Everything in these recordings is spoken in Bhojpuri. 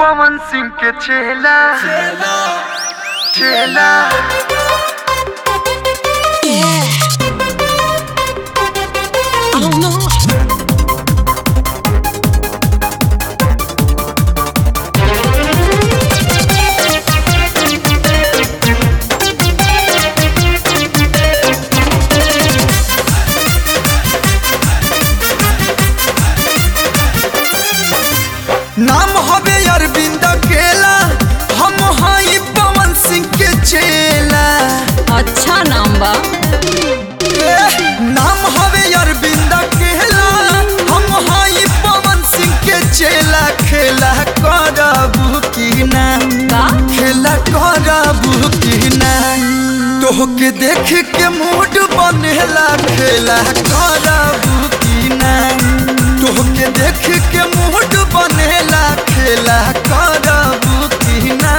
पवन सिंह के चेला चेला I don't know. नाम हवे अरविंद केला हम हई पवन सिंह के चेला अच्छा नाम बा ए, नाम हवे अरविंद केला हम हई पवन सिंह के चेला खेला करबू की ना का खेला करबू की ना तोहके देख के मूड बनेला खेला करबू की ना तोहके देख के मूड बनेला खेला करबू की ना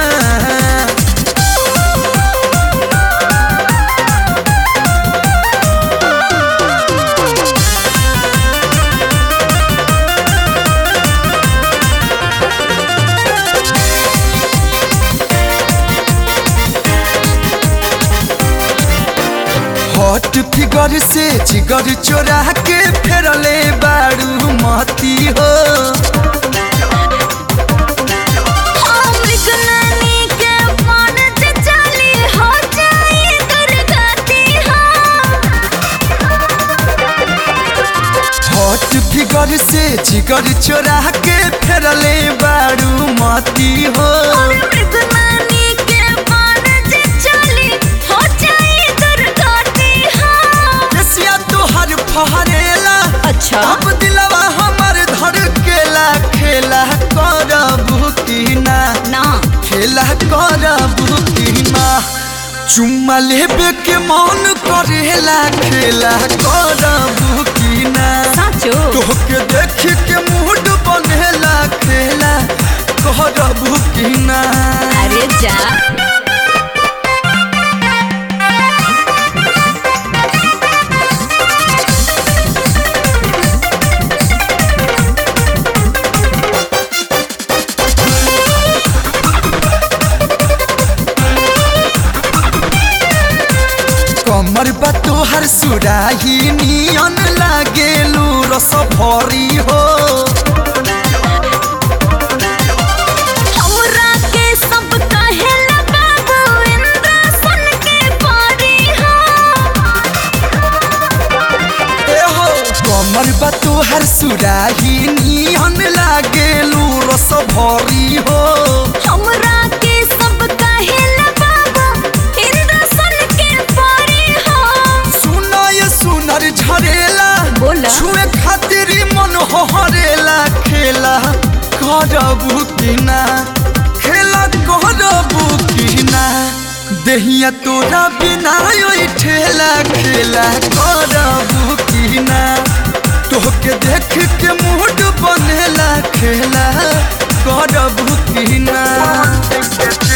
हॉट फिगर से जिगर चोरा के फेरले बारू मती हो हॉट फिगर से जिगर चोरा के फेरले बारू मती हो रसिया तोहर फहरेला अच्छा अब दिलवा हमर धर केला खेला करबू की ना ना खेला करबू की ना चुम्मा लेबे के मन करेला खेला करबू की ना साचो तोहके देख के मूड बनेला खेला करबू की ना अरे जा कमर बा तोहर सुराही नियन लागेलू रस भरी हो हमरा के सब कहेला बाबू इंद्र सन के परी हो ए हो कमर बा तोहर सुराही नियन लागेलू रस भरी हो हमरा के सब कहेला बाबू इंद्र सन के परी हो सुना ये सुनर झरेला बोला। छुए खातिर ही मन हरेला खेला करबू की ना खेला करबू की ना देहिया तोरा बिना ओइ ठेला खेला करबू की ना तोहके देख के मूड बनेला खेला करबू की ना पवन सिंह के